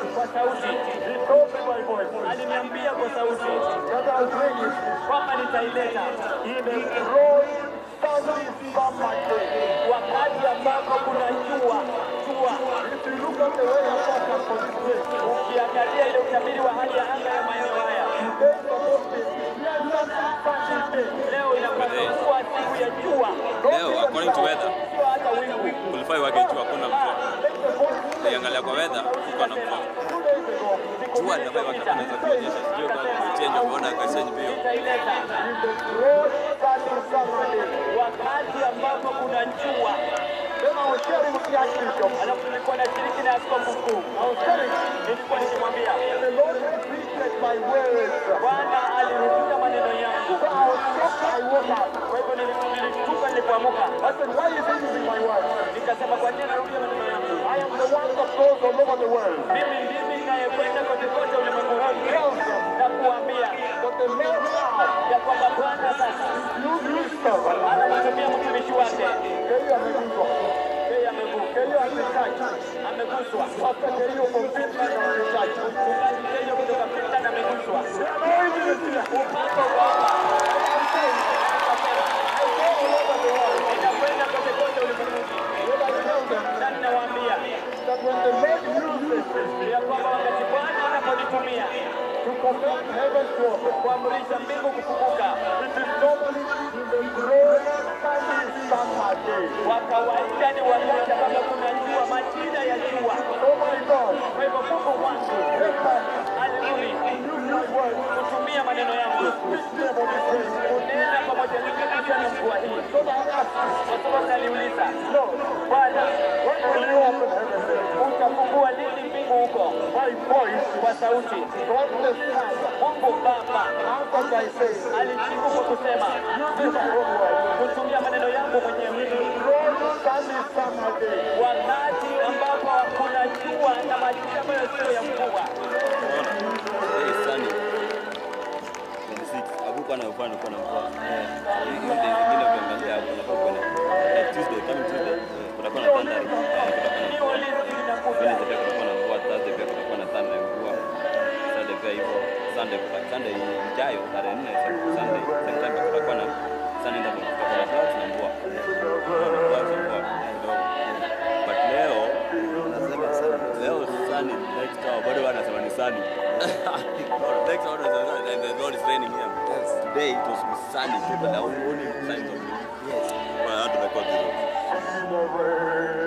kwa sauti, He told me by voice aliniambia kwa sauti that I'll bring it kwamba nitaileta in a growing, sunny summer day. wakati ambapo kuna jua jua. If you look at the weather forecast for this day, Ukiangalia ile utabiri wa hali ya anga ya maeneo haya, today is supposed to be pleasant, sunny day. leo inapaswa kuwa siku ya jua, Leo according to weather, sio hata wingu. kulifai wake jua hakuna mvua. Ukiangalia kwa weather, kuko na mvua. Two days ago, Jua linafai wake kunaweza kuonyesha, sijui kama change umeona akachange bio. Nitaileta in the growing, sunny summer day. wakati ambapo kuna jua. Then I was sharing with the Archbishop. Alafu nilikuwa nashiriki na askofu mkuu, I was telling him, nilikuwa nikimwambia the Lord appreciated my words. Bwana alirudia maneno yangu. So I was shocked I woke up. Kwa hivyo nili- nilishtuka nilipoamuka, I said, why is he using my words? nikasema kwa nini narudia maneno yangu? I am the one that goes all over the world. Mimi ndimi ninayekwenda kote kote ulimwenguni Tells them na kuambia that the Lord now ya kwamba Bwana sasa used his servant. anamtumia mtumishi wake. Keyo ameguzwa. Yeye amevu- Keyo ametaji. ameguswa. Pastor Keyo from Finland ametaji. Mchungaji Keyo kutoka Finland ameguswa. The anointing is here. Upako wa Baba I'm saying, I go all over the world. inakwenda kote kote ulimwenguni. When I tell them Na ninawaambia that when the Lord uses me ya kwamba wakati Bwana anaponitumia to command heaven to open, kuamrisha mbingu kufunguka, it is normally in the growing sunny summer day. kwa kawaida ni wakati ambapo kuna jua, majira ya jua. Oh my God. Kwa hivyo Mungu wangu Amen. alirudi Use my words. kutumia maneno yangu Speak to them about this day. kunena pamoja nikuja na mvua hii, So that I ask kwa sababu aliuliza Lord, Bwana, when will you open heaven? utafungua lini mbingu huko? My voice Kwa sauti God the Son Mungu Baba answered by saying, alijibu kwa kusema Use my own words. kutumia maneno yangu mwenyewe, Growing sunny summer day. wakati ambapo kuna jua na majira ambayo sio ya mvua. Unaona? Very sunny. 26. Hakukuwa na mvua, kulikuwa na mvua. Eh, hiyo days zingine ukiangalia hapo unafaa kuwa na like Tuesday, coming Tuesday, eh, kutakuwa na thundering. Eh, kutakuwa na Hiyo mvua. listi linakuja Wednesday pia kutakuwa na mvua, Thursday pia kutakuwa na thunder ya mvua. Saturday pia hivyo. Sunday Sunday ijayo tarehe 4 Sunday September kutakuwa na Sunday ndio kutakuwa na clouds na mvua. Clouds na mvua kidogo. But leo leo sunny next hour bado wanasema ni sunny. next hour wanasema and the Lord is raining here. Today it was sunny. People are only signs of it. Yes. Well, I had to record this. In the rain.